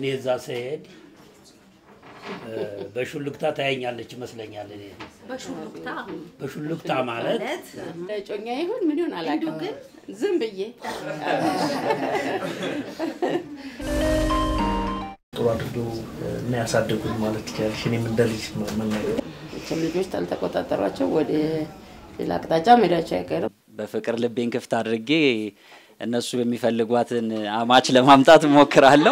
እዛ ስሄድ እ፣ በሹልክታ ታየኛለች ይመስለኛል። እኔ በሹሉክታ በሹልክታ ማለት ለጮኛ ይሁን ምን ይሁን አላውቅም፣ ግን ዝም ብዬ ጥሩ አድርገው እና ያሳደጉኝ ማለት ትችላለሽ። እኔም እንደ ልጅ መናገር መቼም ልጆች ካልተቆጣጠሯቸው ወደ ሌላ አቅጣጫ መሄዳቸው አይቀርም። በፍቅር ልቤን ክፍት አድርጌ እነሱ የሚፈልጓትን አማች ለማምጣት እሞክራለሁ።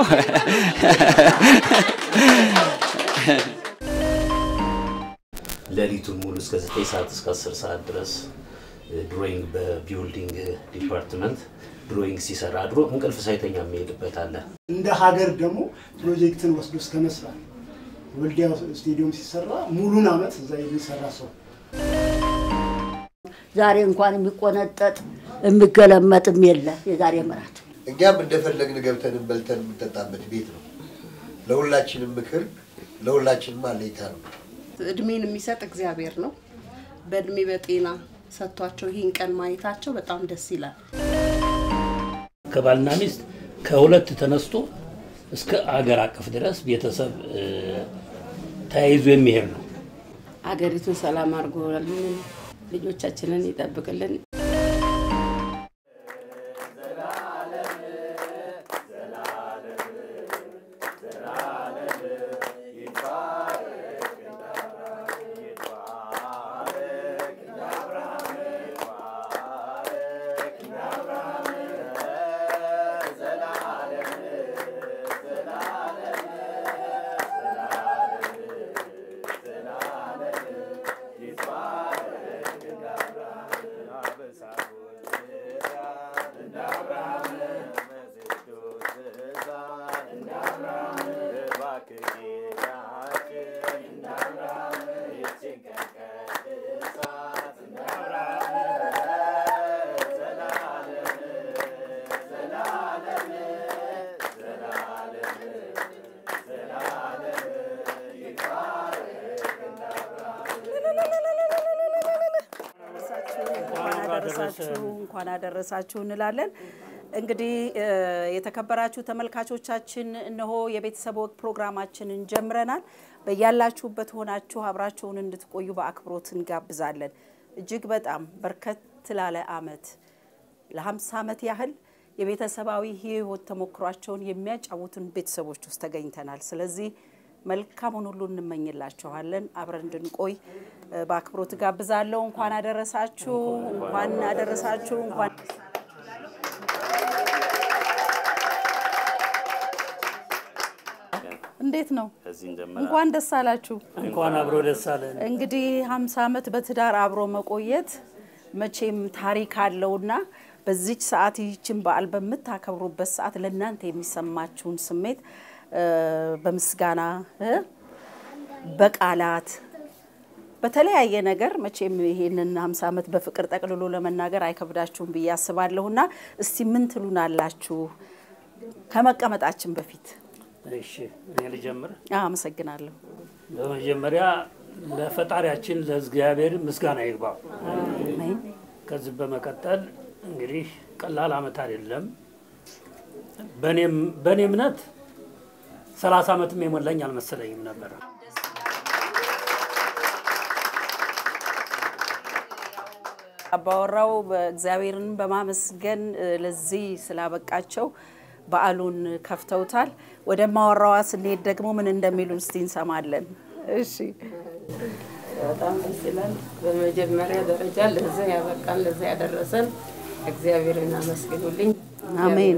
ሌሊቱን ሙሉ እስከ 9 ሰዓት እስከ 10 ሰዓት ድረስ ድሮይንግ በቢልዲንግ ዲፓርትመንት ድሮይንግ ሲሰራ አድሮ እንቅልፍ ሳይተኛ የሚሄድበት አለ። እንደ ሀገር ደግሞ ፕሮጀክትን ወስዶ እስከ መስራት ወልዲያ ስቴዲየም ሲሰራ ሙሉን አመት እዛ የሚሰራ ሰው ዛሬ እንኳን የሚቆነጠጥ የሚገለመጥም የለ የዛሬ ምራት እኛም እንደፈለግን ገብተን በልተን የምንጠጣበት ቤት ነው። ለሁላችንም ምክር፣ ለሁላችንም አለኝታ ነው። እድሜን የሚሰጥ እግዚአብሔር ነው። በእድሜ በጤና ሰጥቷቸው ይህን ቀን ማየታቸው በጣም ደስ ይላል። ከባልና ሚስት ከሁለት ተነስቶ እስከ አገር አቀፍ ድረስ ቤተሰብ እ፣ ተያይዞ የሚሄድ ነው። አገሪቱን ሰላም አድርጎልን ልጆቻችንን ይጠብቅልን። እንኳን አደረሳችሁ እንኳን አደረሳችሁ እንላለን። እንግዲህ እ፣ የተከበራችሁ ተመልካቾቻችን እነሆ የቤተሰብ ወግ ፕሮግራማችንን ጀምረናል። በያላችሁበት ሆናችሁ አብራችሁን እንድትቆዩ በአክብሮት እንጋብዛለን። እጅግ በጣም በርከት ላለ አመት ለ50 ዓመት ያህል የቤተሰባዊ ህይወት ተሞክሯቸውን የሚያጫውቱን ቤተሰቦች ውስጥ ተገኝተናል። ስለዚህ መልካሙን ሁሉ እንመኝላችኋለን። አብረን እንድንቆይ እ፣ በአክብሮት ጋብዛለሁ። እንኳን አደረሳችሁ፣ እንኳን አደረሳችሁ፣ እንኳን እንዴት ነው? እንኳን ደስ አላችሁ። እንኳን አብሮ ደስ አለን። እንግዲህ 50 ዓመት በትዳር አብሮ መቆየት መቼም ታሪክ አለውና በዚች ሰዓት ይህችን በዓል በምታከብሩበት ሰዓት ለእናንተ የሚሰማችሁን ስሜት እ፣ በምስጋና እ፣ በቃላት በተለያየ ነገር መቼም ይሄንን 50 ዓመት በፍቅር ጠቅልሎ ለመናገር አይከብዳችሁም ብዬ አስባለሁና እስቲ ምን ትሉናላችሁ ከመቀመጣችን በፊት? እሺ እኔ ልጀምር። አዎ፣ አመሰግናለሁ። በመጀመሪያ ለፈጣሪያችን ለእግዚአብሔር ምስጋና ይግባው። አሜን። ከዚህ በመቀጠል እንግዲህ ቀላል አመት አይደለም። በእኔም በእኔ እምነት ሰላሳ ዓመትም የሞላኝ አልመሰለኝም ነበረ። አባወራው በእግዚአብሔርን በማመስገን እ፣ ለዚህ ስላበቃቸው በዓሉን ከፍተውታል። ወደ ማወራዋ ስንሄድ ደግሞ ምን እንደሚሉን እስቲ እንሰማለን። እሺ በጣም ደስ ይላል። በመጀመሪያ ደረጃ ለዛ ያበቃን ለዛ ያደረሰን እግዚአብሔርን አመስግኑልኝ። አሜን።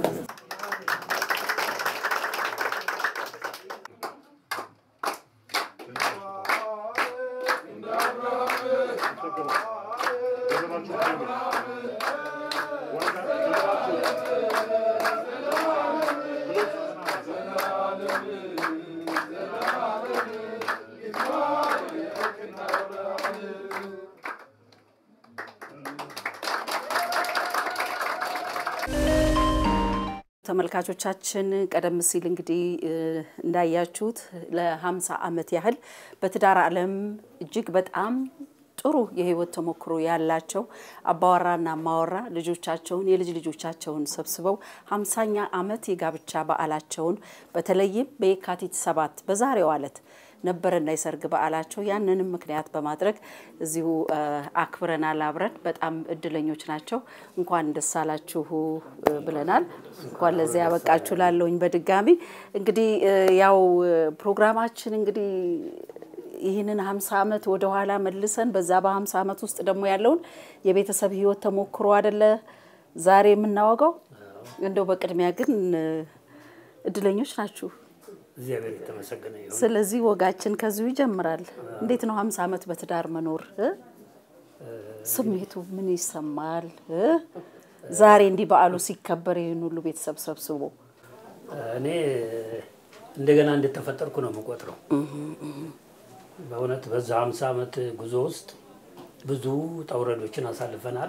ተመልካቾቻችን ቀደም ሲል እንግዲህ እ፣ እንዳያችሁት ለ50 ዓመት ያህል በትዳር ዓለም እጅግ በጣም ጥሩ ጥሩ የህይወት ተሞክሮ ያላቸው አባወራና ማወራ ልጆቻቸውን የልጅ ልጆቻቸውን ሰብስበው ሀምሳኛ ዓመት የጋብቻ በዓላቸውን በተለይም በየካቲት ሰባት በዛሬው ዕለት ነበረና የሰርግ በዓላቸው ያንንም ምክንያት በማድረግ እዚሁ አክብረናል አብረን። በጣም እድለኞች ናቸው። እንኳን ደስ አላችሁ ብለናል። እንኳን ለዚያ ያበቃችሁ ላለውኝ በድጋሚ እንግዲህ ያው ፕሮግራማችን እንግዲህ ይህንን ሀምሳ ዓመት ወደኋላ መልሰን በዛ በሀምሳ ዓመት ውስጥ ደግሞ ያለውን የቤተሰብ ህይወት ተሞክሮ አደለ ዛሬ የምናወጋው። እንደው በቅድሚያ ግን እድለኞች ናችሁ። እግዚአብሔር የተመሰገነ ይሁን። ስለዚህ ወጋችን ከዚሁ ይጀምራል። እንዴት ነው ሀምሳ ዓመት በትዳር መኖር እ? ስሜቱ ምን ይሰማል እ? ዛሬ እንዲህ በዓሉ ሲከበር ይህን ሁሉ ቤተሰብ ሰብስቦ እኔ እንደገና እንደተፈጠርኩ ነው የምቆጥረው። በእውነት በዛ ሀምሳ ዓመት ጉዞ ውስጥ ብዙ ውጣ ውረዶችን አሳልፈናል።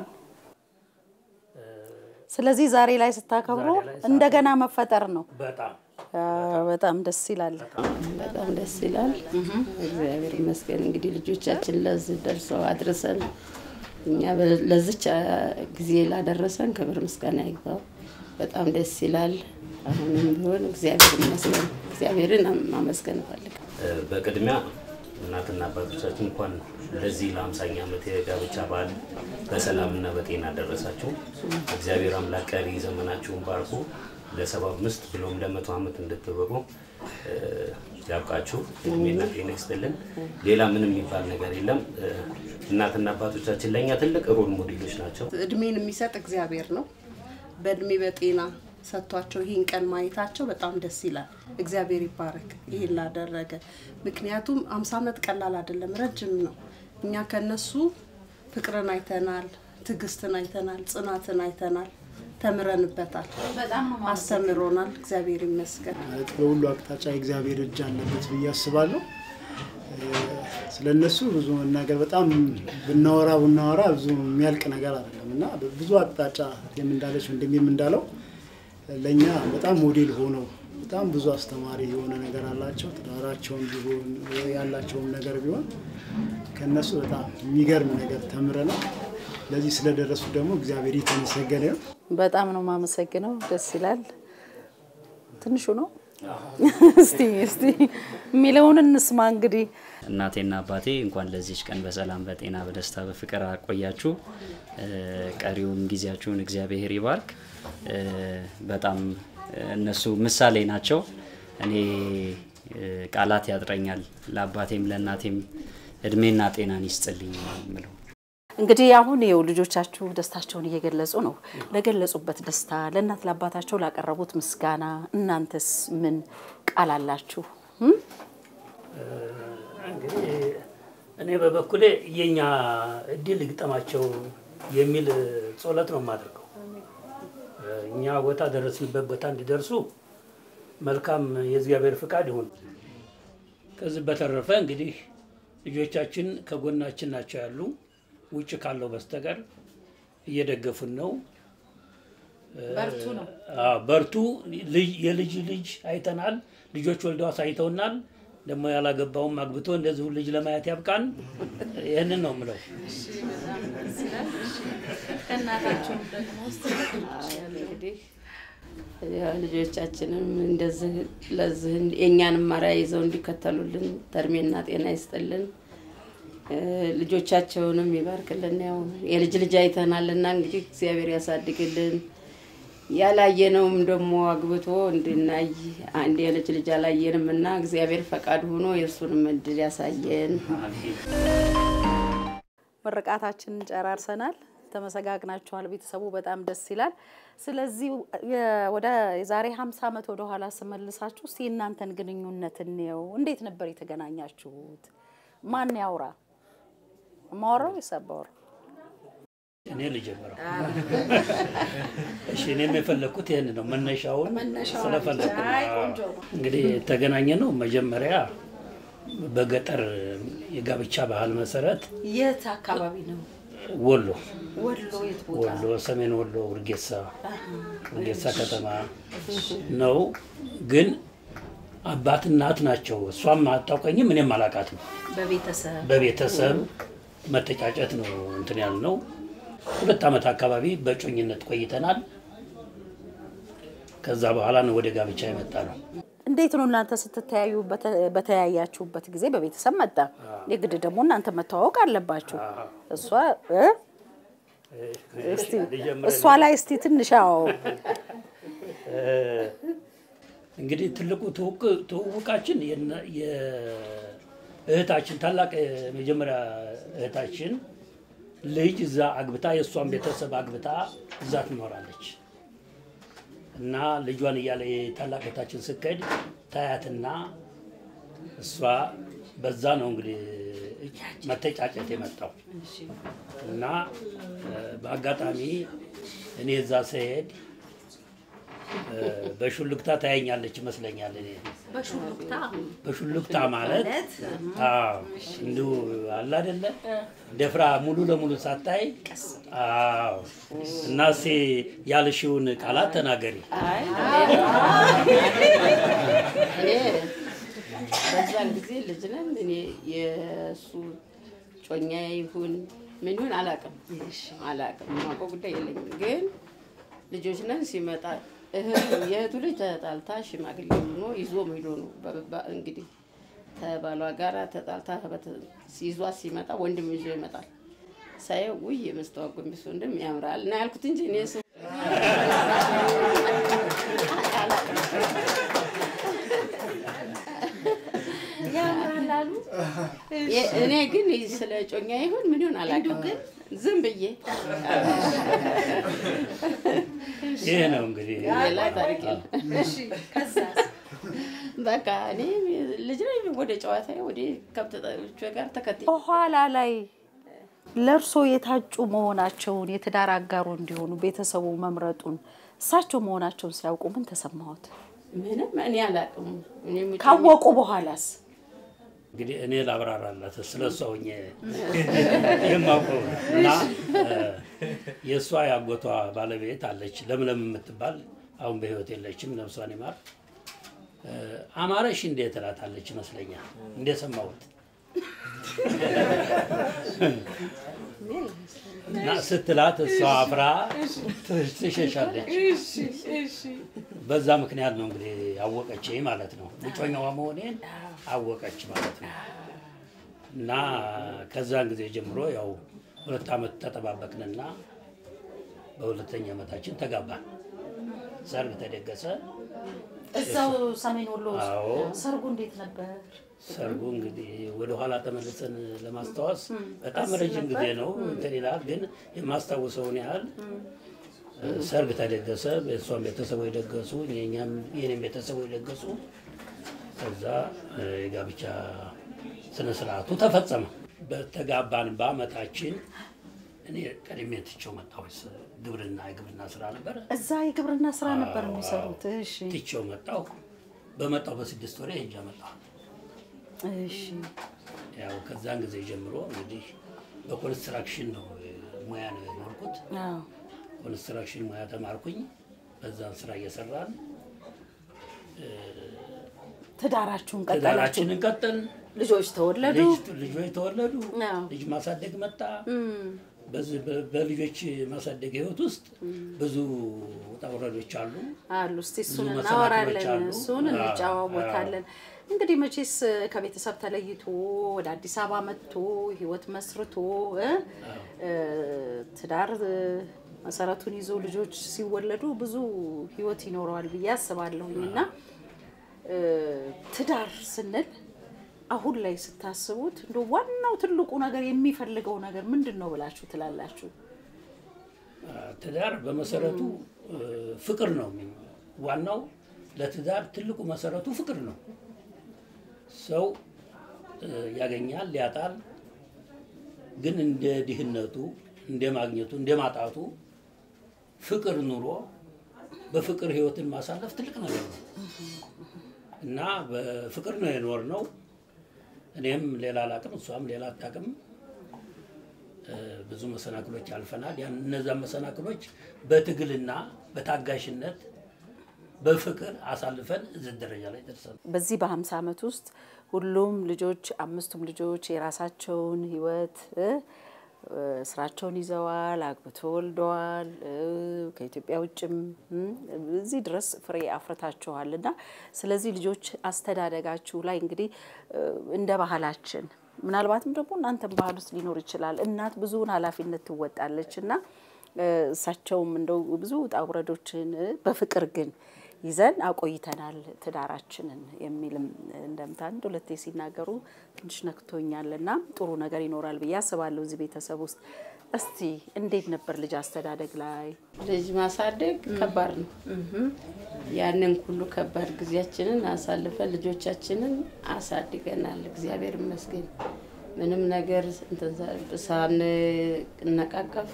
ስለዚህ ዛሬ ላይ ስታከብሩ ዛሬ ላይ እንደገና መፈጠር ነው። በጣም አ፣ በጣም ደስ ይላል። በጣም ደስ ይላል። እግዚአብሔር ይመስገን። እንግዲህ ልጆቻችን ለዚህ ደርሰው አድርሰን እኛ በ- ለዚች አ, ጊዜ ላደረሰን ክብር ምስጋና ይግባው። በጣም ደስ ይላል። አሁንም ቢሆን እግዚአብሔር ይመስገን። እግዚአብሔርን ማመስገን እፈልጋለሁ። እ፣ በቅድሚያ እናትና አባቶቻችን እንኳን ለዚህ ለአምሳኛ ዓመት የጋብቻ በዓል በሰላምና በጤና ደረሳችሁ። እግዚአብሔር አምላክ ቀሪ ዘመናችሁን ባርኮ ለሰባ አምስት ብሎም ለመቶ ዓመት እንድትበቁ እ፣ ያብቃችሁ። እድሜና ጤና ይስጥልን። ሌላ ምንም የሚባል ነገር የለም። እ፣ እናትና አባቶቻችን ለእኛ ትልቅ ሮል ሞዴሎች ናቸው። እድሜን የሚሰጥ እግዚአብሔር ነው። በእድሜ በጤና ሰጥቷቸው ይህን ቀን ማየታቸው በጣም ደስ ይላል። እግዚአብሔር ይባረክ ይህን ላደረገ። ምክንያቱም አምሳ ዓመት ቀላል አይደለም፣ ረጅም ነው። እኛ ከነሱ ፍቅርን አይተናል፣ ትዕግስትን አይተናል፣ ጽናትን አይተናል፣ ተምረንበታል፣ አስተምሮናል። እግዚአብሔር ይመስገን። ማለት በሁሉ አቅጣጫ የእግዚአብሔር እጅ አለበት ብዬ አስባለሁ። ስለ እነሱ ብዙ መናገር በጣም ብናወራ ብናወራ ብዙ የሚያልቅ ነገር አይደለም እና ብዙ አቅጣጫ እህቴም እንዳለች ወንድሜም እንዳለው ለእኛ በጣም ሞዴል ሆነው በጣም ብዙ አስተማሪ የሆነ ነገር አላቸው። ትዳራቸውን ቢሆን ያላቸውም ነገር ቢሆን ከእነሱ በጣም የሚገርም ነገር ተምረናል። ለዚህ ስለደረሱ ደግሞ እግዚአብሔር የተመሰገነ ነው። በጣም ነው የማመሰግነው። ደስ ይላል። ትንሹ ነው። እስቲ እስቲ የሚለውን እንስማ እንግዲህ እናቴና አባቴ እንኳን ለዚች ቀን በሰላም በጤና በደስታ በፍቅር አቆያችሁ። እ፣ ቀሪውን ጊዜያችሁን እግዚአብሔር ይባርክ። እ፣ በጣም እ፣ እነሱ ምሳሌ ናቸው። እኔ እ፣ ቃላት ያጥረኛል። ለአባቴም ለእናቴም እድሜና ጤናን ይስጥልኝ ነው የምለው። እንግዲህ አሁን ይኸው ልጆቻችሁ ደስታቸውን እየገለጹ ነው። ለገለጹበት ደስታ ለእናት ለአባታቸው ላቀረቡት ምስጋና እናንተስ ምን ቃል አላችሁ? እም? እንግዲህ እኔ በበኩሌ የኛ እድል ይግጠማቸው የሚል ጸሎት ነው የማደርገው። እኛ ቦታ ደረስንበት ቦታ እንዲደርሱ መልካም የእግዚአብሔር ፍቃድ ይሁን። ከዚህ በተረፈ እንግዲህ ልጆቻችን ከጎናችን ናቸው ያሉ ውጭ ካለው በስተቀር እየደገፉን ነው። በርቱ ነው። አዎ፣ በርቱ። ልጅ የልጅ ልጅ አይተናል። ልጆች ወልደው አሳይተውናል። ደግሞ ያላገባውም አግብቶ እንደዚሁ ልጅ ለማየት ያብቃን። ይህንን ነው የምለው። እንግዲህ ያው ልጆቻችንም እንደዚህ ለዚህ የእኛንም ማርያ ይዘው እንዲከተሉልን ተርሜና ጤና ይስጥልን። እ፣ ልጆቻቸውንም ይባርክልን። ያው የልጅ ልጅ አይተናልና እንግዲህ እግዚአብሔር ያሳድግልን። ያላየነውም ደግሞ አግብቶ እንድናይ አንድ የልጅ ልጅ አላየንም እና እግዚአብሔር ፈቃድ ሆኖ የእሱንም እድል ያሳየን። ምርቃታችንን ጨራርሰናል። ተመሰጋግናችኋል። ቤተሰቡ በጣም ደስ ይላል። ስለዚህ የ- ወደ የዛሬ 50 ዓመት ወደ ኋላ ስመልሳችሁ እስቲ እናንተን ግንኙነት እንየው። እንዴት ነበር የተገናኛችሁት? ማን ያውራ? ማወራው የሰባወራ እኔ ልጀምረው። እሺ፣ እኔም የፈለግኩት ይህን ነው። መነሻውን ስለፈለግኩ ነው። እንግዲህ የተገናኘ ነው መጀመሪያ በገጠር የጋብቻ ባህል መሰረት የት አካባቢ ነው? ወሎ ወሎ የት ቦታ? ወሎ ሰሜን ወሎ ውርጌሳ ውርጌሳ ከተማ ነው። ግን አባት እናት ናቸው። እሷም አታውቀኝም፣ እኔም አላውቃትም። በቤተሰብ በቤተሰብ መተጫጨት ነው እንትን ያልነው። ሁለት ዓመት አካባቢ በጮኝነት ቆይተናል። ከዛ በኋላ ነው ወደ ጋብቻ የመጣ ነው። እንዴት ነው እናንተ ስትተያዩ በተ- በተያያችሁበት ጊዜ በቤተሰብ መጣ። የግድ ደግሞ እናንተ መተዋወቅ አለባችሁ። እሷ እ? እስቲ እሷ ላይ እስቲ ትንሽ አዎ እንግዲህ ትልቁ ትውውቅ- ትውውቃችን የነ- የእህታችን ታላቅ የመጀመሪያ እህታችን ልጅ እዛ አግብታ የእሷን ቤተሰብ አግብታ እዛ ትኖራለች እና ልጇን እያለ የታላቅ እህታችን ስከድ ታያትና እሷ በዛ ነው እንግዲህ መተጫጨት የመጣው እና እ፣ በአጋጣሚ እኔ እዛ ስሄድ እ፣ በሹልክታ ታያኛለች ይመስለኛል። እኔ በሹልክታ ማለት አዎ፣ እንዲሁ አለ አይደለ ደፍራ ሙሉ ለሙሉ ሳታይ አዎ። እና እስኪ ያልሽውን ቃላት ተናገሪ። አይ እኔ በዛን ጊዜ ልጅ ነን። እኔ የእሱ ጮኛ ይሁን ምን ይሁን አላውቅም አላውቅም፣ የማውቀው ጉዳይ የለኝም። ግን ልጆች ነን። ሲመጣ እህቱ የእህቱ ልጅ ተጣልታ ሽማግሌ ሆኖ ይዞ ሄዶ ነው በ- በ- እንግዲህ ከባሏ ጋራ ተጣልታ በተ- ይዟት ሲመጣ ወንድም ይዞ ይመጣል። ሳየው ውይ የመስተዋት ጎንበስ ወንድም ያምራል እና ያልኩት እንጂ እኔ እሱ ያምራል አሉ። የ- እኔ ግን ስለ ጮኛ ይሁን ምን ይሁን አላውቅም። ግን ዝም ብዬ ይህ ነው እንግዲህ ሌላ ታሪክ የለም። በቃ እኔ ልጅ ነኝ። ወደ ጨዋታ ወደ ከብት ጠቦች ጋር ተከትዬ በኋላ ላይ ለእርሶ የታጩ መሆናቸውን የትዳር አጋሩ እንዲሆኑ ቤተሰቡ መምረጡን እሳቸው መሆናቸውን ሲያውቁ ምን ተሰማዎት? ምንም እኔ አላውቅም። እኔ የምጮኝ- ካወቁ በኋላስ እንግዲህ እኔ ላብራራላት ስለ እሷ ሆኜ የማውቀው ነው። እና እ፣ የእሷ ያጎቷ ባለቤት አለች ለምለም የምትባል አሁን በሕይወት የለችም፣ ነፍሷን ይማር። እ፣ አማረሽ እንዴት ትላታለች ይመስለኛል እንደሰማሁት እና ስትላት እሷ አፍራ ትሸሻለች። በዛ ምክንያት ነው እንግዲህ አወቀች ማለት ነው። እጮኛዋ መሆኔን አወቀች ማለት ነው። እና ከዛን ጊዜ ጀምሮ ያው ሁለት ዓመት ተጠባበቅንና በሁለተኛ ዓመታችን ተጋባን። ሰርግ ተደገሰ። እዛው ሰሜን ወሎ ውስጥ አዎ። ሰርጉ እንዴት ነበር? ሰርጉ እንግዲህ ወደ ኋላ ተመልሰን ለማስታወስ በጣም ረጅም ጊዜ ነው እንትን ይላል። ግን የማስታውሰውን ያህል ሰርግ ተደገሰ። የእሷን ቤተሰቦች ደገሱ፣ የእኛም የኔም ቤተሰቦች ደገሱ። ከዛ እ፣ የጋብቻ ስነ ስርዓቱ ተፈጸመ። በተጋባን በአመታችን እኔ ቀድሜ ትቼው መጣሁ። ግብርና የግብርና ስራ ነበረ። እዛ የግብርና ስራ ነበር የሚሰሩት። እሺ ትቼው መጣሁ። በመጣሁ በስድስት ወሬ ሄጃ መጣሁ። እሺ ያው ከዛን ጊዜ ጀምሮ እንግዲህ በኮንስትራክሽን ነው እ፣ ሙያ ነው የኖርኩት። አዎ። ኮንስትራክሽን ሙያ ተማርኩኝ። በዛን ስራ እየሰራን ትዳራችሁን ቀጠላችሁ። ትዳራችንን ቀጠልን። ልጆች ተወለዱ። ልጅ- ልጆች ተወለዱ። አዎ። ልጅ ማሳደግ መጣ። እም፣ በዚህ በ- በልጆች ማሳደግ ህይወት ውስጥ ብዙ ውጣ ውረዶች አሉ። አሉ እስቲ እሱን ብዙ እናወራለን፣ መሰናክሎች አሉ። እሱን አዎ፣ እንጨዋወታለን። እንግዲህ መቼስ ከቤተሰብ ተለይቶ ወደ አዲስ አበባ መጥቶ ህይወት መስርቶ እ እ፣ ትዳር እ፣ መሰረቱን ይዞ ልጆች ሲወለዱ ብዙ ህይወት ይኖረዋል ብዬ አስባለሁኝ እና እ፣ ትዳር ስንል አሁን ላይ ስታስቡት እንደ ዋናው ትልቁ ነገር የሚፈልገው ነገር ምንድን ነው ብላችሁ ትላላችሁ? ትዳር በመሰረቱ እ፣ ፍቅር ነው። የሚ- ዋናው ለትዳር ትልቁ መሰረቱ ፍቅር ነው። ሰው እ፣ ያገኛል፣ ያጣል። ግን እንደ ድህነቱ፣ እንደ ማግኘቱ፣ እንደ ማጣቱ ፍቅር ኑሮ በፍቅር ህይወትን ማሳለፍ ትልቅ ነገር ነው እና በፍቅር ነው የኖር ነው። እኔም ሌላ አላቅም፣ እሷም ሌላ አታቅም። ብዙ መሰናክሎች አልፈናል። ያን እነዛን መሰናክሎች በትግልና በታጋሽነት በፍቅር አሳልፈን እዚህ ደረጃ ላይ ደርሰናል። በዚህ በ50 ዓመት ውስጥ ሁሉም ልጆች አምስቱም ልጆች የራሳቸውን ህይወት እ እ ስራቸውን ይዘዋል፣ አግብቶ ወልደዋል። እ ከኢትዮጵያ ውጭም እም እዚህ ድረስ ፍሬ አፍርታችኋል እና ስለዚህ ልጆች አስተዳደጋችሁ ላይ እንግዲህ እ እንደ ባህላችን ምናልባትም ደግሞ እናንተም ባህል ውስጥ ሊኖር ይችላል። እናት ብዙውን ኃላፊነት ትወጣለች እና እ እሳቸውም እንደው ብዙ ውጣ ውረዶችን እ በፍቅር ግን ይዘን አቆይተናል ትዳራችንን የሚልም እንደምታ አንድ ሁለቴ ሲናገሩ ትንሽ ነክቶኛል እና ጥሩ ነገር ይኖራል ብዬ አስባለሁ እዚህ ቤተሰብ ውስጥ። እስቲ እንዴት ነበር ልጅ አስተዳደግ ላይ? ልጅ ማሳደግ ከባድ ነው። ያንን ሁሉ ከባድ ጊዜያችንን አሳልፈን ልጆቻችንን አሳድገናል። እግዚአብሔር ይመስገን። ምንም ነገር እንትን ሳንነቃቀፍ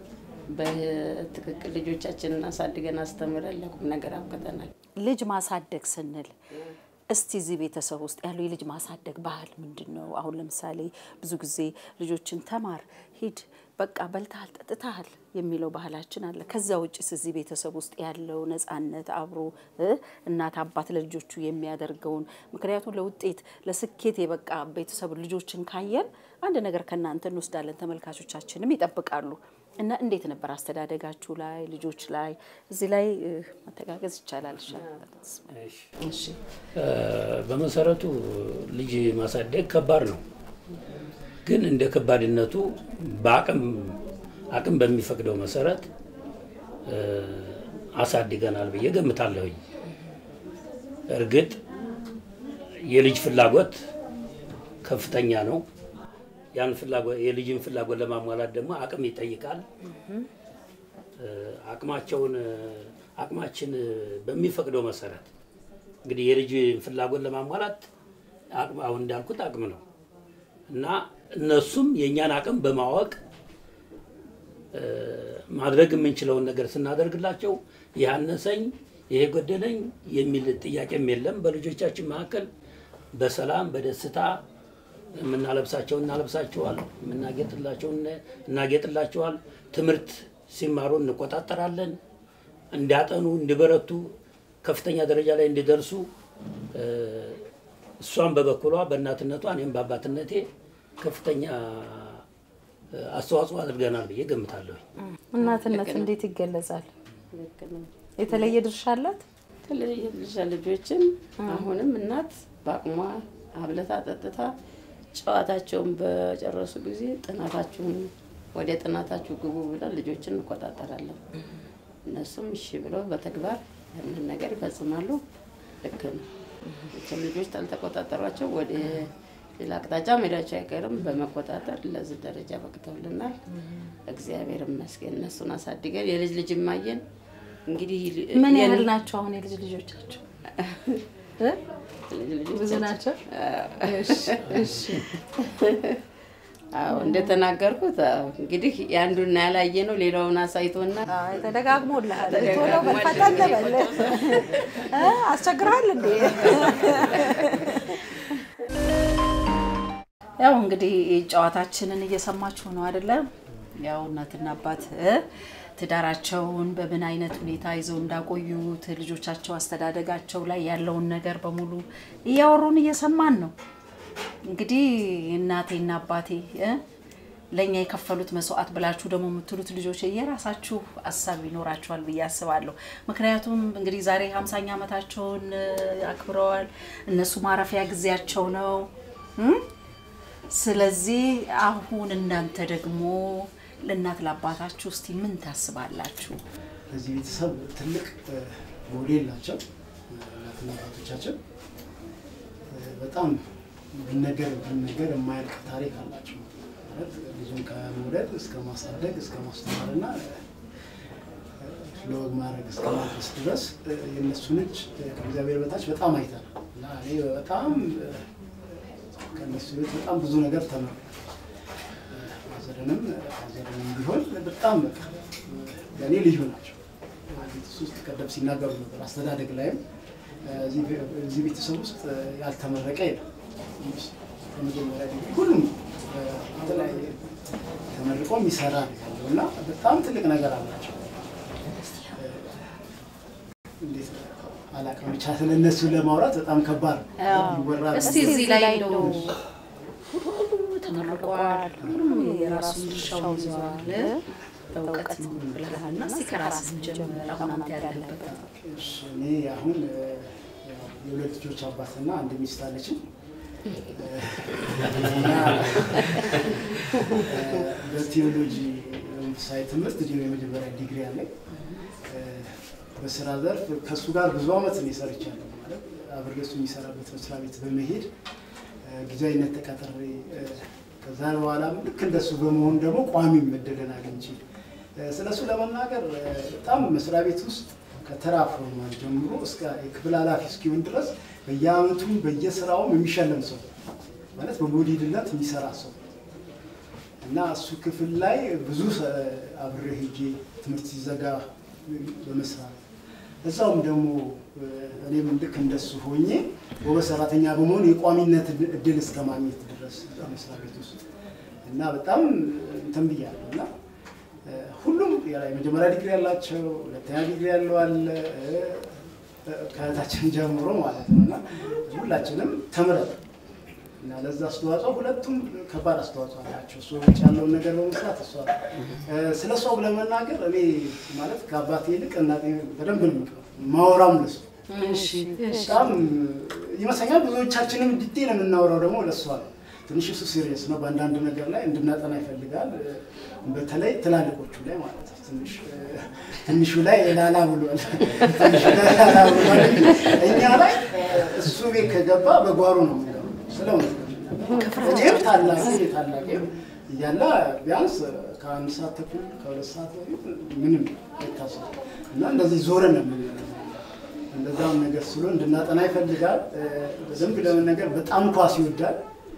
በትክክል ልጆቻችንን አሳድገን አስተምረን ለቁም ነገር አብቅተናል። ልጅ ማሳደግ ስንል እስቲ እዚህ ቤተሰብ ውስጥ ያለው የልጅ ማሳደግ ባህል ምንድን ነው? አሁን ለምሳሌ ብዙ ጊዜ ልጆችን ተማር፣ ሂድ፣ በቃ በልተሃል፣ ጠጥተሃል የሚለው ባህላችን አለ። ከዛ ውጭስ እዚህ ቤተሰብ ውስጥ ያለው ነጻነት አብሮ እ እናት አባት ለልጆቹ የሚያደርገውን ምክንያቱም ለውጤት ለስኬት የበቃ ቤተሰብ ልጆችን ካየን አንድ ነገር ከእናንተ እንወስዳለን፣ ተመልካቾቻችንም ይጠብቃሉ። እና እንዴት ነበር አስተዳደጋችሁ ላይ ልጆች ላይ እዚህ ላይ እ መተጋገዝ ይቻላል። እሺ እ በመሰረቱ ልጅ ማሳደግ ከባድ ነው። ግን እንደ ከባድነቱ በአቅም አቅም በሚፈቅደው መሰረት እ አሳድገናል ብዬ ገምታለሁኝ። እርግጥ የልጅ ፍላጎት ከፍተኛ ነው። ያን ፍላጎት የልጅን ፍላጎት ለማሟላት ደግሞ አቅም ይጠይቃል። እ አቅማቸውን አቅማችን በሚፈቅደው መሰረት እንግዲህ የልጅ ፍላጎት ለማሟላት አቅም አሁን እንዳልኩት አቅም ነው እና እነሱም የእኛን አቅም በማወቅ እ ማድረግ የምንችለውን ነገር ስናደርግላቸው ይህ አነሰኝ፣ ይሄ ጎደለኝ የሚል ጥያቄም የለም። በልጆቻችን መካከል በሰላም በደስታ የምናለብሳቸው እናለብሳቸዋል፣ የምናጌጥላቸው እናጌጥላቸዋል። ትምህርት ሲማሩ እንቆጣጠራለን። እንዲያጠኑ፣ እንዲበረቱ፣ ከፍተኛ ደረጃ ላይ እንዲደርሱ እ እሷም በበኩሏ በእናትነቷ እኔም በአባትነቴ ከፍተኛ እ አስተዋጽኦ አድርገናል ብዬ ገምታለሁ። እናትነት እንዴት ይገለጻል? ልክ ነው። የተለየ ድርሻ አላት? የተለየ ልጅ ልጆችን አሁንም እናት በአቅሟ አብለታ ጠጥታ ጨዋታቸውን በጨረሱ ጊዜ ጥናታችሁን ወደ ጥናታችሁ ግቡ ብለን ልጆችን እንቆጣጠራለን። እነሱም እሺ ብለው በተግባር ያንን ነገር ይፈጽማሉ። ልክ ነው። መቼም ልጆች ካልተቆጣጠሯቸው ወደ ሌላ አቅጣጫ መሄዳቸው አይቀርም። በመቆጣጠር ለዚህ ደረጃ በቅተውልናል። እግዚአብሔር ይመስገን። እነሱን አሳድገን የልጅ ልጅ ማየን እንግዲህ ምን የን- ያህል ናቸው አሁን የልጅ ልጆቻቸው? እ? ልጅ ልጆቻችን- ብዙ ናቸው? እሺ አዎ እንደተናገርኩት አዎ፣ እንግዲህ የአንዱን ያላየ ነው ሌላውን አሳይቶና አይ ተደጋግሞልሃል። ቶሎ ተደጋግሟል። በል ፈጠን በል እ? አስቸግረሃል እንዴ? ያው እንግዲህ ጨዋታችንን እየሰማችሁ ነው አይደለም? ያው እናትና አባት እ ትዳራቸውን በምን አይነት ሁኔታ ይዘው እንዳቆዩት ልጆቻቸው አስተዳደጋቸው ላይ ያለውን ነገር በሙሉ እያወሩን እየሰማን ነው። እንግዲህ እናቴና አባቴ እ ለእኛ የከፈሉት መስዋዕት ብላችሁ ደግሞ የምትሉት ልጆች የራሳችሁ ሀሳብ ይኖራችኋል ብዬ አስባለሁ። ምክንያቱም እንግዲህ ዛሬ ሀምሳኛ ዓመታቸውን እ አክብረዋል። እነሱ ማረፊያ ጊዜያቸው ነው እም? ስለዚህ አሁን እናንተ ደግሞ ለእናት ለአባታችሁ እስቲ ምን ታስባላችሁ? ለዚህ ቤተሰብ ትልቅ እ፣ ሞዴል ናቸው እ፣ እናትና አባቶቻችን እ፣ በጣም ቢነገር ቢነገር የማያልቅ ታሪክ አላቸው። ማለት ልጁን ከመውለድ እስከ ማሳደግ እስከ ማስተማር እና እ፣ ለወግ ማድረግ እስከ ማድረስ ድረስ እ፣ የእነሱን እጅ እ፣ ከእግዚአብሔር በታች በጣም አይተናል እና እኔ በጣም እ፣ ከእነሱ ቤት በጣም ብዙ ነገር ተምሬያለሁ። ሀዘርንም ሀዘርንም ቢሆን በጣም በቃ ለእኔ ልዩ ናቸው። ቤተሰብ ውስጥ ቀደም ሲናገሩ ነበር። አስተዳደግ ላይም እዚህ ቤ- እዚህ ቤተሰብ ውስጥ ያልተመረቀ የለም። በመጀመሪያ ዲግሪ ሁሉም በተለያየ ተመርቆ የሚሰራ ነው ያለው እና በጣም ትልቅ ነገር አላቸው። እንዴት ነው? አላውቅም ብቻ ስለ እነሱ ለማውራት በጣም ከባድ ነው። ይወራል። እስቲ እዚህ ላይ እንደው ሁሉ ተመርቋል፣ ሁሉም የራሱን ድርሻውን ይዘዋል። በእውቀት ነው ብለሃል እና እስቲ ከራስህ ጀምር። አሁን አንተ ያለበት እሺ፣ እኔ አሁን እ፣ ያው የሁለት ልጆች አባትና አንድ ሚስት አለችኝ። እና እ፣ በቴዎሎጂ መንፈሳዊ ትምህርት ዲ የመጀመሪያ ዲግሪ አለኝ። እ፣ በስራ ዘርፍ ከእሱ ጋር ብዙ አመት ነው የሰርቻለሁ። ማለት አብሬ እሱ የሚሰራበት መስሪያ ቤት በመሄድ እ፣ ጊዜያዊነት ተቀጥሬ እ፣ ከዛ በኋላ ልክ እንደሱ በመሆን ደግሞ ቋሚ መደለን አግኝቼ እ፣ ስለ እሱ ለመናገር እ፣ በጣም መስሪያ ቤት ውስጥ ከተራ ፎርማን ጀምሮ እስከ የክፍል ኃላፊ እስኪሆን ድረስ በየአመቱ በየስራውም የሚሸለም ሰው ማለት በሞዴልነት የሚሰራ ሰው እና እሱ ክፍል ላይ ብዙ ሰ- አብሬ ሄጄ ትምህርት ሲዘጋ በመስራት እዛውም ደግሞ እ፣ እኔም ልክ እንደሱ ሆኜ ጎበዝ ሰራተኛ በመሆን የቋሚነት እድ- እድል እስከ ማግኘት ድረስ መስሪያ ቤት ውስጥ እና በጣም እንትን ብያለሁ እና እ፣ ሁሉም ያ- የመጀመሪያ ዲግሪ ያላቸው ሁለተኛ ዲግሪ ያለው አለ እ፣ እ፣ ከእህታችን ጀምሮ ማለት ነው እና ሁላችንም ተምረን እና ለዛ አስተዋጽኦ ሁለቱም ከባድ አስተዋጽኦ አላቸው። እሱ ውጭ ያለውን ነገር በመስራት እሷ እ፣ ስለ እሷ ለመናገር እኔ ማለት ከአባቴ ይልቅ እናቴ በደንብ ነው የምቀው ማወራም ለሱ በጣም ይመስለኛል ብዙዎቻችንም ዲቴል የምናወራው ደግሞ ለእሷ ነው። ትንሽ እሱ ሲሪየስ ነው። በአንዳንድ ነገር ላይ እንድናጠና ይፈልጋል። በተለይ ትላልቆቹ ላይ ማለት ነው። ትንሽ ትንሹ ላይ ላላ ብሏል። ትንሹ ላይ ላላ ብሏል። እኛ ላይ እሱ ቤት ከገባ በጓሮ ነው የሚለው ስለ እውነት ነው። እኔም ታላቄ ታላቄ እያለ ቢያንስ ከአንድ ሰዓት ተኩል ከሁለት ሰዓት በፊት ምንም አይታሰብ እና እንደዚህ ዞረን ነው የምንለው። እንደዛም ነገር ስሎ እንድናጠና ይፈልጋል። በደንብ ለመነገር በጣም ኳስ ይወዳል።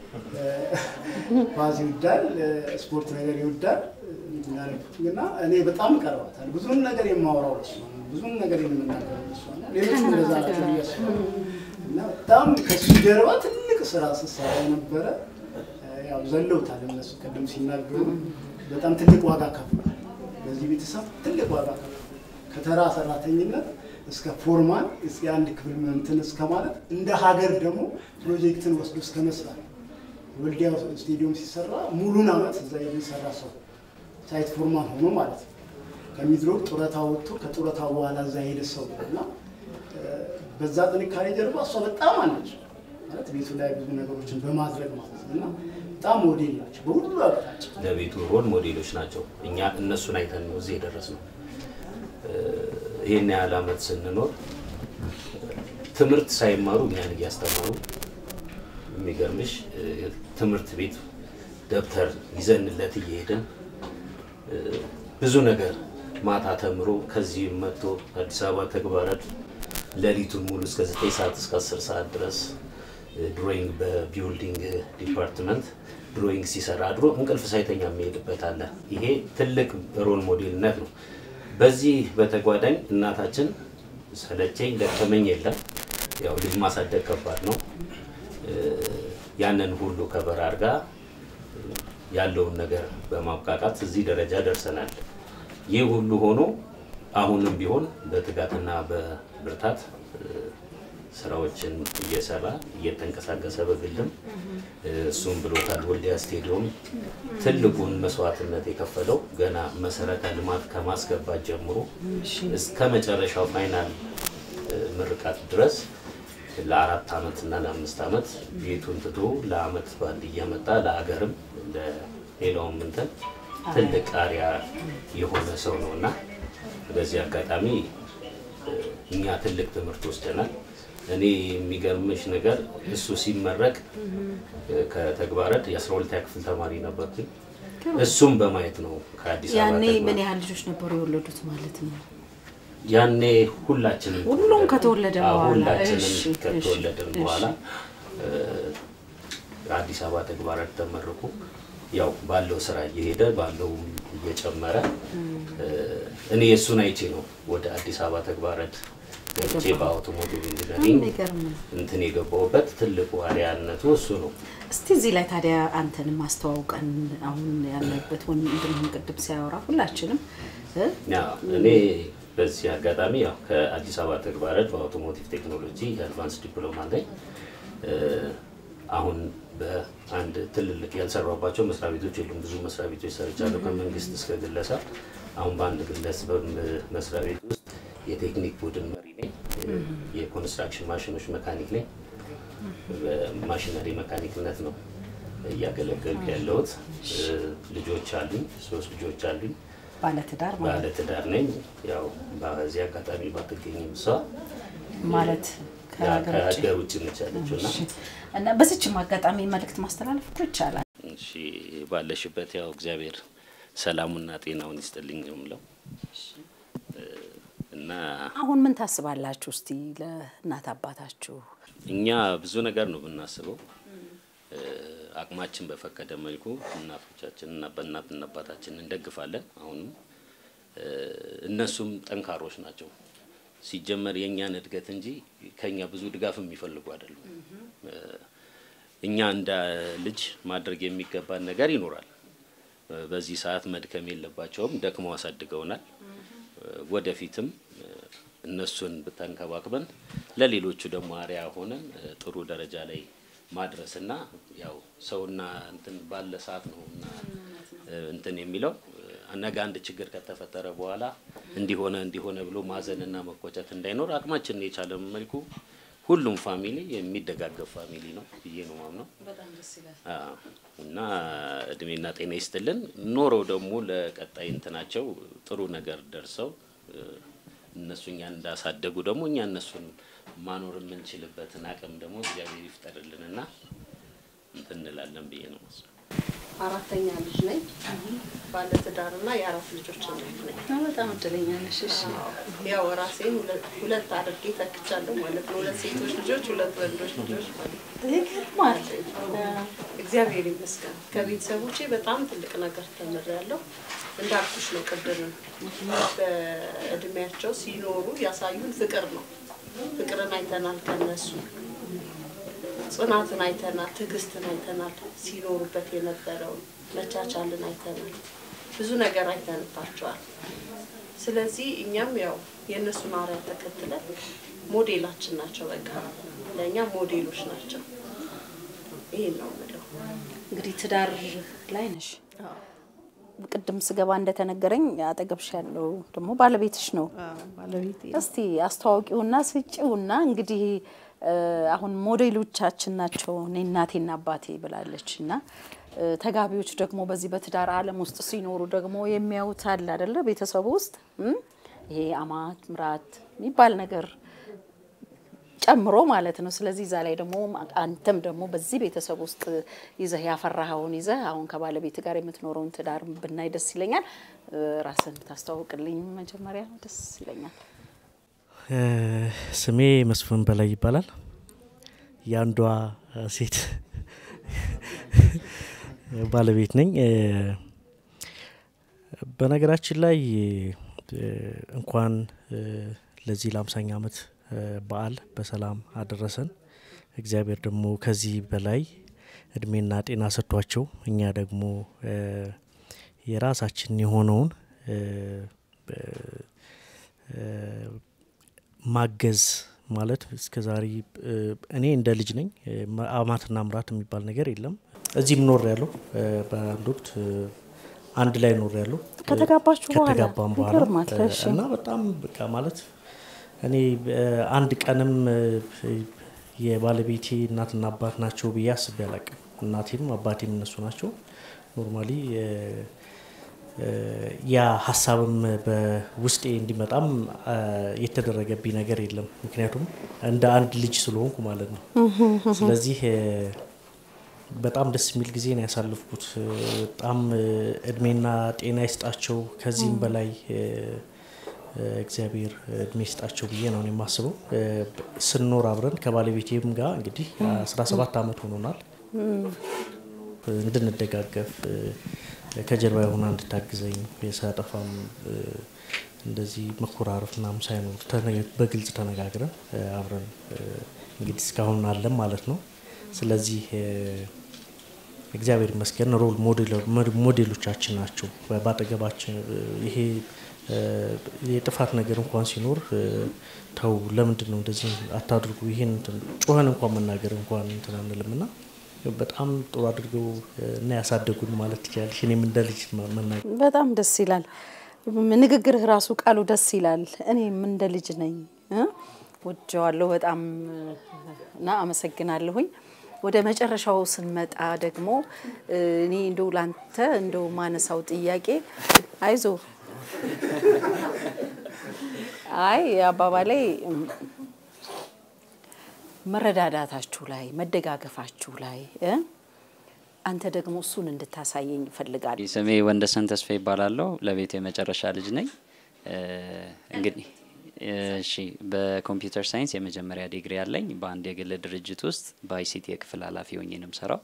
ኳስ ይወዳል፣ ስፖርት ነገር ይወዳል። እና እኔ በጣም ቀርባታል። ብዙን ነገር የማወራው እሱ ነው። ብዙን ነገር የምናገረው እሱ ነው። ሌሎቹ እንደዛ ናቸው ብዬ አስባለሁ። እና በጣም ከሱ ጀርባ ትልቅ ስራ ስሰራ የነበረ ያው ዘለውታል እነሱ ቅድም ሲናገሩ በጣም ትልቅ ዋጋ ከፍሏል። በዚህ ቤተሰብ ትልቅ ዋጋ ከፍሏል። ከተራ ሰራተኝነት እስከ ፎርማን እስከ አንድ ክፍል እንትን እስከ ማለት እንደ ሀገር ደግሞ ፕሮጀክትን ወስዶ እስከ መስራት ወልዲያ ስቴዲየም ሲሰራ ሙሉን አመት እዛ የሚሰራ ሰው ሳይት ፎርማን ሆኖ ማለት ነው። ከሚድሮክ ጡረታ ወጥቶ ከጡረታ በኋላ እዛ ሄደ ሰው እና በዛ ጥንካሬ ጀርባ እሷ በጣም አለች ማለት ቤቱ ላይ ብዙ ነገሮችን በማድረግ ማለት ነው እና በጣም ሞዴል ናቸው በሁሉ አቅጣጫ። ለቤቱ ሮል ሞዴሎች ናቸው። እኛ እነሱን አይተን ነው እዚህ የደረስነው። ይህን ያህል አመት ስንኖር ትምህርት ሳይማሩ እኛን እያስተማሩ የሚገርምሽ ትምህርት ቤት ደብተር ይዘንለት እየሄድን ብዙ ነገር ማታ ተምሮ ከዚህ መጥቶ አዲስ አበባ ተግባራት ሌሊቱን ሙሉ እስከ 9 ሰዓት እስከ 10 ሰዓት ድረስ ድሮይንግ በቢውልዲንግ ዲፓርትመንት ድሮይንግ ሲሰራ አድሮ እንቅልፍ ሳይተኛ የሚሄድበት አለ። ይሄ ትልቅ ሮል ሞዴልነት ነው። በዚህ በተጓዳኝ እናታችን ሰለቸኝ ደከመኝ የለም። ያው ልጅ ማሳደግ ከባድ ነው። ያንን ሁሉ ከበር አድርጋ ያለውን ነገር በማብቃቃት እዚህ ደረጃ ደርሰናል። ይህ ሁሉ ሆኖ አሁንም ቢሆን በትጋትና በብርታት ስራዎችን እየሰራ እየተንቀሳቀሰ በግልም እሱም ብሎታል። ወልዲያ ስቴዲየም ትልቁን መስዋዕትነት የከፈለው ገና መሰረተ ልማት ከማስገባት ጀምሮ እስከ መጨረሻው ፋይናል ምርቃት ድረስ ለአራት ዓመት እና ለአምስት ዓመት ቤቱን ትቶ ለአመት ባንድ እያመጣ ለሀገርም ለሌላውም እንትን ትልቅ አሪያ የሆነ ሰው ነው እና በዚህ አጋጣሚ እኛ ትልቅ ትምህርት ወስደናል። እኔ የሚገርምሽ ነገር እሱ ሲመረቅ ከተግባረድ የአስራ ሁለተኛ ክፍል ተማሪ ነበርኩኝ። እሱም በማየት ነው ከአዲስ አበባ ያኔ ተግባር- ምን ያህል ልጆች ነበሩ የወለዱት ማለት ነው? ያኔ ሁላችንም ሁሉም ከተወለደ አዎ፣ በኋላ። ሁላችንም እሺ፣ ከተወለድን እሺ፣ በኋላ አዲስ አበባ ተግባራት ተመረቁ። ያው ባለው ስራ እየሄደ ባለው እየጨመረ እኔ የእሱን አይቼ ነው ወደ አዲስ አበባ ተግባራት ገብቼ በአውቶሞቲቭ ኢንጂነሪንግ የሚገርም ነው። እንትን የገባሁበት ትልቁ አርያነቱ እሱ ነው። እስቲ እዚህ ላይ ታዲያ አንተንም አስተዋውቀን አሁን ያለበት ወንድምህን ቅድም ሲያወራ ሁላችንም እ? ያ እኔ በዚህ አጋጣሚ ያው ከአዲስ አበባ ተግባረት በአውቶሞቲቭ ቴክኖሎጂ የአድቫንስ ዲፕሎማ ላይ እ፣ አሁን በአንድ ትልልቅ ያልሰራባቸው መስሪያ ቤቶች የሉም። ብዙ መስሪያ ቤቶች ሰርቻለሁ ከመንግስት እስከ ግለሰብ። አሁን በአንድ ግለሰብ መስሪያ ቤት ውስጥ የቴክኒክ ቡድን መሪ ነኝ። የኮንስትራክሽን ማሽኖች መካኒክ ነኝ። በማሽነሪ መካኒክነት ነው እያገለገልኩ ያለሁት። እ፣ ልጆች አሉኝ፣ ሶስት ልጆች አሉኝ። ባለትዳር ማለት ባለ ትዳር ነኝ። ያው በዚህ አጋጣሚ ባትገኝም እሷ ማለት ከሀገር ውጭ ከሀገር ውጭ ነች ያለችው እና እሺ። እና በዚችም አጋጣሚ መልእክት ማስተላለፍ እኮ ይቻላል። እሺ ባለሽበት ያው እግዚአብሔር ሰላሙና ጤናውን ይስጥልኝ ነው የምለው እ፣ እና አሁን ምን ታስባላችሁ እስቲ ለእናት አባታችሁ? እኛ ብዙ ነገር ነው ብናስበው እ፣ አቅማችን በፈቀደ መልኩ እናቶቻችን እና በእናትና አባታችን እንደግፋለን። አሁንም እ፣ እነሱም ጠንካሮች ናቸው። ሲጀመር የእኛን እድገት እንጂ ከኛ ብዙ ድጋፍ የሚፈልጉ አይደሉም። እ፣ እኛ እንደ ልጅ ማድረግ የሚገባን ነገር ይኖራል። እ፣ በዚህ ሰዓት መድከም የለባቸውም። ደክመው አሳድገውናል። እ፣ ወደፊትም እ፣ እነሱን ብተንከባክበን ለሌሎቹ ደግሞ አርያ ሆነን እ፣ ጥሩ ደረጃ ላይ ማድረስና ያው ሰውና እንትን ባለ ሰዓት ነው እና እ፣ እንትን የሚለው እ፣ ነገ አንድ ችግር ከተፈጠረ በኋላ እንዲሆነ እንዲሆነ ብሎ ማዘንና መቆጨት እንዳይኖር አቅማችንን የቻለ መልኩ ሁሉም ፋሚሊ የሚደጋገፍ ፋሚሊ ነው ብዬ ነው ማምነው። አዎ። እና እድሜና ጤና ይስጥልን። ኖረው ደግሞ ለቀጣይ እንትናቸው ጥሩ ነገር ደርሰው እ፣ እነሱ እኛን እንዳሳደጉ ደግሞ እኛ እነሱን ማኖር የምንችልበትን አቅም ደግሞ እግዚአብሔር ይፍጠርልንና እንትን እንላለን ብዬ ነው የማስበው። አራተኛ ልጅ ነኝ። ባለ ትዳርና የአራት ልጆች እናት ነኝ። በጣም እድለኛ ነሽ። እሺ። ያው ራሴን ሁለት- ሁለት አድርጌ ተክቻለሁ ማለት ነው። ሁለት ሴቶች ልጆች፣ ሁለት ወንዶች ልጆች ማለት ነው። ይገርማል። እግዚአብሔር ይመስገን ከቤተሰቦቼ በጣም ትልቅ ነገር ተምሬያለሁ። እንዳልኩሽ ነው ቅድም በእድሜያቸው ሲኖሩ ያሳዩን ፍቅር ነው። ፍቅርን አይተናል ከነሱ ጽናትን አይተናል፣ ትዕግስትን አይተናል፣ ሲኖሩበት የነበረውን መቻቻልን አይተናል። ብዙ ነገር አይተንባቸዋል። ስለዚህ እኛም ያው የእነሱን አርአያ ተከትለን ሞዴላችን ናቸው። በቃ ለእኛ ሞዴሎች ናቸው። ይሄን ነው የምለው። እንግዲህ ትዳር ላይ ነሽ። ቅድም ስገባ እንደተነገረኝ አጠገብሽ ያለው ደግሞ ባለቤትሽ ነው። ባለቤቴ እስቲ አስተዋውቂውና ስጪውና እንግዲህ እ፣ አሁን ሞዴሎቻችን ናቸው እኔ እናቴና አባቴ ብላለች እና እ፣ ተጋቢዎች ደግሞ በዚህ በትዳር ዓለም ውስጥ ሲኖሩ ደግሞ የሚያዩት አለ አይደለ ቤተሰቡ ውስጥ እም፣ ይሄ አማት ምራት የሚባል ነገር ጨምሮ ማለት ነው። ስለዚህ እዛ ላይ ደግሞ አንተም ደግሞ በዚህ ቤተሰብ ውስጥ ይዘህ ያፈራኸውን ይዘህ አሁን ከባለቤት ጋር የምትኖረውን ትዳር ብናይ ደስ ይለኛል። እ፣ ራስህን ብታስተዋውቅልኝ መጀመሪያ ደስ ይለኛል። እ፣ ስሜ መስፍን በላይ ይባላል። የአንዷ ሴት ባለቤት ነኝ። እ፣ በነገራችን ላይ እ፣ እንኳን እ፣ ለዚህ ለአምሳኛ ዓመት እ፣ በዓል በሰላም አደረሰን። እግዚአብሔር ደግሞ ከዚህ በላይ እድሜና ጤና ሰጥቷቸው እኛ ደግሞ እ፣ የራሳችን የሆነውን እ፣ እ፣ ማገዝ ማለት እስከ ዛሬ እ፣ እኔ እንደ ልጅ ነኝ እ፣ ማ- አማትና ምራት የሚባል ነገር የለም። እዚህም ኖር ያለው በአንድ ወቅት እ፣ አንድ ላይ ኖር ያለው ከተጋባችሁ በኋላ ከተጋባም በኋላ ይገርማል። እ፣ እሺ። እና በጣም በቃ ማለት እኔ እ፣ አንድ ቀንም እ፣ የባለቤቴ እናትና አባት ናቸው ብዬ አስቤ አላቅም። እናቴም አባቴም እነሱ ናቸው። ኖርማሊ ያ ሀሳብም በውስጤ እንዲመጣም አ፣ የተደረገብኝ ነገር የለም። ምክንያቱም እንደ አንድ ልጅ ስለሆንኩ ማለት ነው። ስለዚህ እ፣ በጣም ደስ የሚል ጊዜ ነው ያሳለፍኩት። እ፣ በጣም እ፣ እድሜና ጤና ይስጣቸው። ከዚህም በላይ እ፣ እ፣ እግዚአብሔር እድሜ ይስጣቸው ብዬ ነው እኔ የማስበው። እ፣ ስንኖር አብረን ከባለቤቴም ጋር እንግዲህ 17 ዓመት ሆኖናል። እንድንደጋገፍ እ፣ ከጀርባ የሆና እንድታግዘኝ ሳጠፋም እ፣ እንደዚህ መኮራረፍ ምናምን ሳይኖር ተነ- በግልጽ ተነጋግረን እ፣ አብረን እ፣ እንግዲህ እስካሁን አለን ማለት ነው። ስለዚህ እ፣ እግዚአብሔር ይመስገን ሮል ሞዴሎቻችን ናቸው። በአጠገባችን ይሄ የጥፋት ነገር እንኳን ሲኖር ተው፣ ለምንድን ነው እንደዚህ አታድርጉ፣ ይሄን ጮኸን እንኳን መናገር እንኳን እንትን አንልም እና በጣም ጥሩ አድርገው እና ያሳደጉን ማለት ትችላለሽ። እኔም እንደ ልጅ መናገር በጣም ደስ ይላል። ንግግርህ ራሱ ቃሉ ደስ ይላል። እኔም እንደ ልጅ ነኝ ወጀዋለሁ በጣም እና አመሰግናለሁኝ። ወደ መጨረሻው ስንመጣ ደግሞ እኔ እንደው ላንተ እንደው ማነሳው ጥያቄ አይዞ አይ አባባሌ መረዳዳታችሁ ላይ መደጋገፋችሁ ላይ አንተ ደግሞ እሱን እንድታሳየኝ እፈልጋለሁ። ስሜ ወንደሰን ተስፋ ይባላለሁ። ለቤት የመጨረሻ ልጅ ነኝ። እንግዲህ እሺ፣ በኮምፒውተር ሳይንስ የመጀመሪያ ዲግሪ ያለኝ በአንድ የግል ድርጅት ውስጥ በአይሲቲ የክፍል ኃላፊ ሆኜ ነው የምሰራው።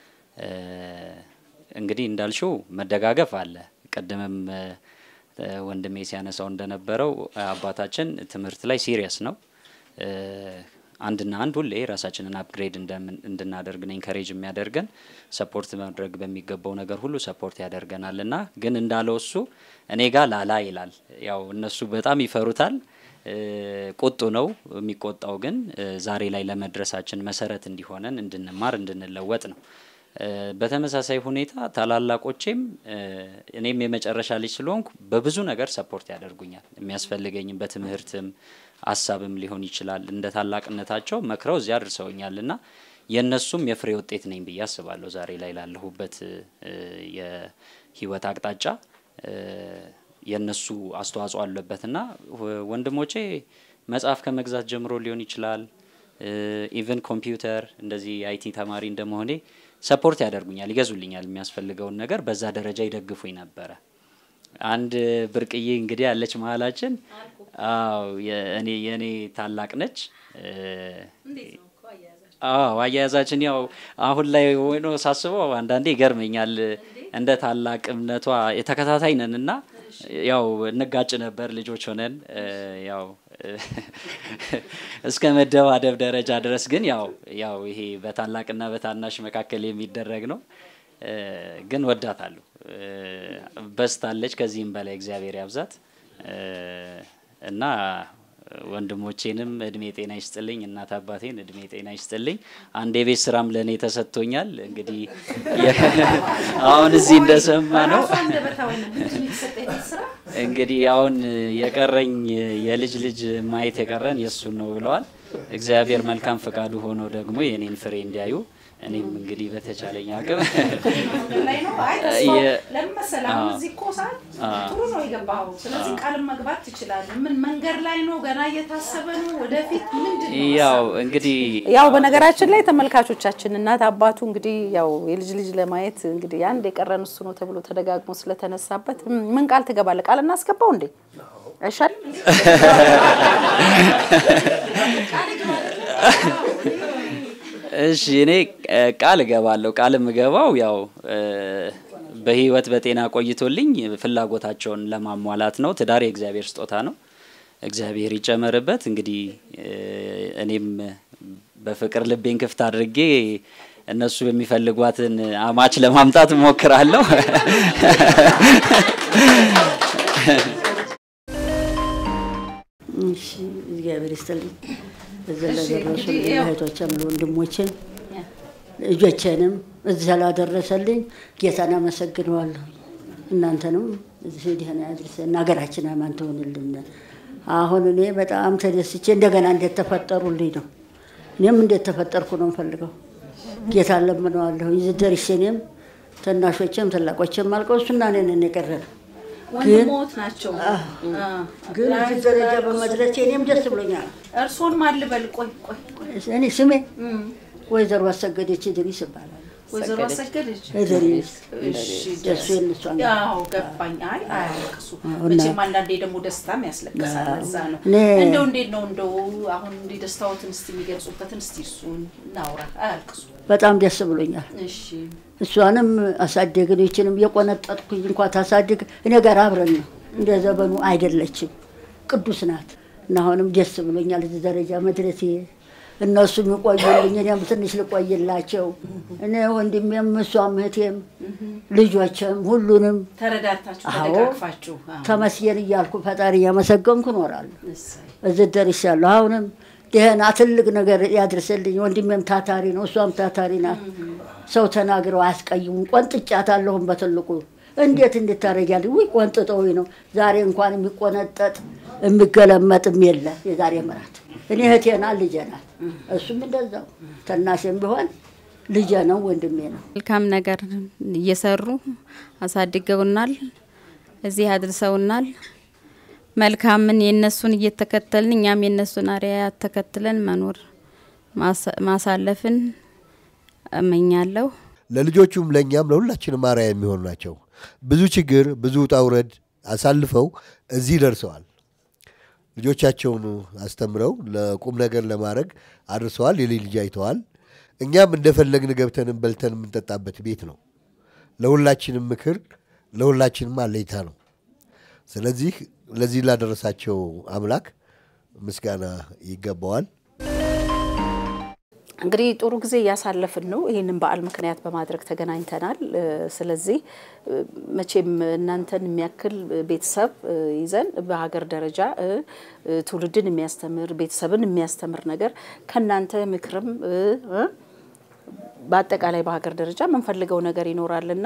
እንግዲህ እንዳልሽው መደጋገፍ አለ። ቅድምም ወንድሜ ሲያነሳው እንደነበረው አባታችን ትምህርት ላይ ሲሪየስ ነው። አንድና አንድ ሁሌ ራሳችንን አፕግሬድ እንድናደርግ ነው ኢንከሬጅ የሚያደርገን። ሰፖርት ማድረግ በሚገባው ነገር ሁሉ ሰፖርት ያደርገናል እና ግን እንዳለው እሱ እኔ ጋር ላላ ይላል። ያው እነሱ በጣም ይፈሩታል። ቁጡ ነው የሚቆጣው፣ ግን ዛሬ ላይ ለመድረሳችን መሰረት እንዲሆነን እንድንማር እንድንለወጥ ነው። በተመሳሳይ ሁኔታ ታላላቆቼም እኔም የመጨረሻ ልጅ ስለሆንኩ በብዙ ነገር ሰፖርት ያደርጉኛል። የሚያስፈልገኝም በትምህርትም ሀሳብም ሊሆን ይችላል። እንደ ታላቅነታቸው መክረው እዚያ አድርሰውኛል እና የእነሱም የፍሬ ውጤት ነኝ ብዬ አስባለሁ። ዛሬ ላይ ላለሁበት የህይወት አቅጣጫ የእነሱ አስተዋጽኦ አለበት እና ወንድሞቼ መጽሐፍ ከመግዛት ጀምሮ ሊሆን ይችላል ኢቨን ኮምፒውተር እንደዚህ አይቲ ተማሪ እንደመሆኔ ሰፖርት ያደርጉኛል፣ ይገዙልኛል የሚያስፈልገውን ነገር በዛ ደረጃ ይደግፉኝ ነበረ። አንድ ብርቅዬ እንግዲህ ያለች መሀላችን አዎ የእኔ የእኔ ታላቅ ነች። አዎ አያያዛችን ያው አሁን ላይ ሆኖ ሳስበው አንዳንዴ ይገርመኛል። እንደ ታላቅነቷ የተከታታይ ነን እና ያው እንጋጭ ነበር ልጆች ሆነን ያው እስከ መደባደብ ደረጃ ድረስ ግን ያው ያው ይሄ በታላቅና በታናሽ መካከል የሚደረግ ነው። ግን ወዳታለሁ። በስታለች። ከዚህም በላይ እግዚአብሔር ያብዛት እና ወንድሞቼንም እድሜ ጤና ይስጥልኝ፣ እናት አባቴን እድሜ ጤና ይስጥልኝ። አንድ የቤት ስራም ለእኔ ተሰጥቶኛል። እንግዲህ አሁን እዚህ እንደሰማ ነው እንግዲህ አሁን የቀረኝ የልጅ ልጅ ማየት የቀረን የእሱን ነው ብለዋል። እግዚአብሔር መልካም ፈቃዱ ሆኖ ደግሞ የእኔን ፍሬ እንዲያዩ እኔም እንግዲህ በተቻለኝ አቅም ጥሩ ነው የገባኸው። ስለዚህ ቃልም መግባት ትችላለህ። ምን መንገድ ላይ ነው? ገና እየታሰበ ነው? ወደፊት ምንድን ነው? ያው እንግዲህ ያው በነገራችን ላይ ተመልካቾቻችን እናት አባቱ እንግዲህ ያው የልጅ ልጅ ለማየት እንግዲህ አንድ የቀረን እሱ ነው ተብሎ ተደጋግሞ ስለተነሳበት ምን ቃል ትገባለህ? ቃል እናስገባው እንዴ አይሻልም? እሺ እኔ ቃል እገባለሁ። ቃል የምገባው ያው በህይወት በጤና ቆይቶልኝ ፍላጎታቸውን ለማሟላት ነው። ትዳር የእግዚአብሔር ስጦታ ነው። እግዚአብሔር ይጨመርበት። እንግዲህ እኔም በፍቅር ልቤን ክፍት አድርጌ እነሱ የሚፈልጓትን አማች ለማምጣት እሞክራለሁ። እሺ እግዚአብሔር ይስጥልኝ። እዚህ ለደረሱ እህቶችም ለወንድሞችን ልጆቼንም እዚህ ስላደረሰልኝ ጌታን አመሰግነዋለሁ። እናንተንም እዚህ ደህና ያድርሰን፣ ሀገራችን አማን ትሆንልን። አሁን እኔ በጣም ተደስቼ እንደገና እንዴት ተፈጠሩልኝ ነው። እኔም እንዴት ተፈጠርኩ ነው የምፈልገው። ጌታ ለምነዋለሁ። እዚህ ደርሼ እኔም ትናሾችም ትላቆችም አልቀው እሱና እኔን የቀረን ወንድሞት ናቸው። ግን እዚህ ደረጃ በመድረሴ እኔም ደስ ብሎኛል። እርሶን ማን ልበል? ቆይ ቆይ ቆይ እኔ ስሜ ወይዘሮ አሰገደች ድሪስ ይባላል። ወይዘሮ አሰገደች ድሪስ እሺ፣ ደሱ የእነሷ ነው። ያው ገባኝ። አይ አያለቅሱ አዎ፣ እና- መቼም አንዳንዴ ደግሞ ደስታም ያስለቅሳል። አዎ። እዛ ነው እኔ- እንደው እንዴት ነው እንደው አሁን እንዲህ ደስታዎትን እስቲ የሚገልጹበትን እስቲ እሱን እናውራ። አያልቅሱ። በጣም ደስ ብሎኛል። እሺ እሷንም አሳደግን። ይችንም የቆነጠጥኩኝ እንኳ ታሳድግ እኔ ጋር አብረን ነው። እንደ ዘበኑ አይደለችም፣ ቅዱስ ናት። እና አሁንም ደስ ብሎኛል እዚህ ደረጃ መድረሴ። እነሱ የሚቆዩልኝ እኔም ትንሽ ልቆይላቸው። እኔ ወንድሜም እሷም እህቴም ልጆችም ሁሉንም ተረዳድታችሁ አዎ ተደጋግፋችሁ አዎ። ተመስገን እያልኩ ፈጣሪ እያመሰገንኩ እኖራለሁ። እሰይ። እዚህ ደርሻለሁ። አሁንም ደህና ትልቅ ነገር ያድርስልኝ። ወንድሜም ታታሪ ነው፣ እሷም ታታሪ ናት። ሰው ተናግረው አያስቀይሙም። ቆንጥጫታለሁም በትልቁ እንዴት እንድታረጊያለሽ? ውይ ቆንጥጠውኝ ነው። ዛሬ እንኳን የሚቆነጠጥ የሚገለመጥም የለ። የዛሬ ምራት እኔ እህቴ ናት፣ ልጄ ናት። እሱም እንደዛው ተናሽም ቢሆን ልጄ ነው፣ ወንድሜ ነው። መልካም ነገር እየሰሩ አሳድገውናል፣ እዚህ አድርሰውናል። መልካምን የእነሱን እየተከተልን እኛም የእነሱን አርአያ ተከትለን መኖር ማሳ- ማሳለፍን እመኛለሁ። ለልጆቹም ለእኛም ለሁላችንም አርአያ የሚሆኑ ናቸው። ብዙ ችግር ብዙ ውጣ ውረድ አሳልፈው እዚህ ደርሰዋል። ልጆቻቸውን አስተምረው ለቁም ነገር ለማድረግ አድርሰዋል። የልጅ ልጅ አይተዋል። እኛም እንደፈለግን ገብተንም በልተን የምንጠጣበት ቤት ነው። ለሁላችንም ምክር፣ ለሁላችንም አለኝታ ነው። ስለዚህ ለዚህ ላደረሳቸው አምላክ ምስጋና ይገባዋል። እንግዲህ ጥሩ ጊዜ እያሳለፍን ነው። ይህንን በዓል ምክንያት በማድረግ ተገናኝተናል። እ፣ ስለዚህ እ፣ መቼም እናንተን የሚያክል ቤተሰብ እ፣ ይዘን በሀገር ደረጃ እ፣ እ፣ ትውልድን የሚያስተምር ቤተሰብን የሚያስተምር ነገር ከእናንተ ምክርም እ፣ እ፣ በአጠቃላይ በሀገር ደረጃ የምንፈልገው ነገር ይኖራልና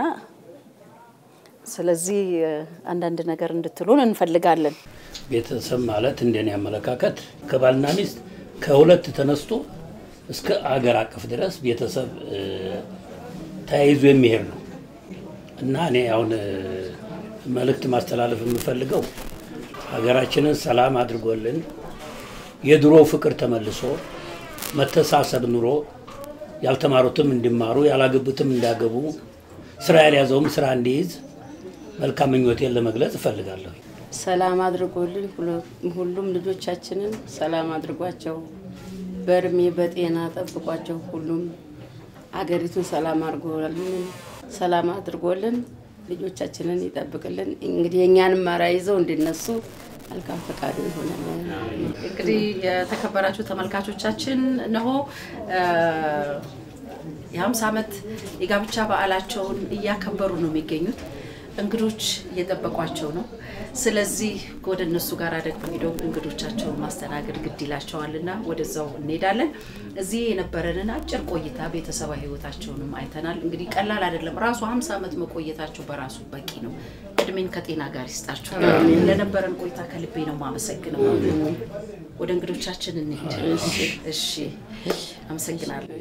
ስለዚህ እ፣ አንዳንድ ነገር እንድትሉን እንፈልጋለን። ቤተሰብ ማለት እንደኔ አመለካከት ከባልና ሚስት ከሁለት ተነስቶ እስከ አገር አቀፍ ድረስ ቤተሰብ እ፣ ተያይዞ የሚሄድ ነው እና እኔ አሁን እ፣ መልእክት ማስተላለፍ የምፈልገው ሀገራችንን ሰላም አድርጎልን የድሮ ፍቅር ተመልሶ መተሳሰብ ኑሮ ያልተማሩትም እንዲማሩ ያላገቡትም እንዳገቡ ስራ ያልያዘውም ስራ እንዲይዝ መልካም ምኞቴን ለመግለጽ እፈልጋለሁ። ሰላም አድርጎልን ሁለ- ሁሉም ልጆቻችንን ሰላም አድርጓቸው በእድሜ በጤና ጠብቋቸው። ሁሉም አገሪቱን ሰላም አድርጎልን ሰላም አድርጎልን ልጆቻችንን ይጠብቅልን። እንግዲህ የእኛንም አርአያ ይዘው እንዲነሱ መልካም ፈቃዱ ይሆናል። እንግዲህ የተከበራችሁ ተመልካቾቻችን እነሆ እ፣ የሀምሳ ዓመት የጋብቻ በዓላቸውን እያከበሩ ነው የሚገኙት። እንግዶች እየጠበቋቸው ነው። ስለዚህ ወደ እነሱ ጋር ደግሞ ሄደው እንግዶቻቸውን ማስተናገድ ግድ ይላቸዋልና ወደዛው እንሄዳለን። እዚህ የነበረንን አጭር ቆይታ ቤተሰባዊ ሕይወታቸውንም አይተናል። እንግዲህ ቀላል አይደለም። ራሱ ሀምሳ ዓመት መቆየታቸው በራሱ በቂ ነው። እድሜን ከጤና ጋር ይስጣችሁ። ለነበረን ቆይታ ከልቤ ነው የማመሰግነው። ወደ እንግዶቻችን እንሄድ። እሺ፣ አመሰግናለሁ።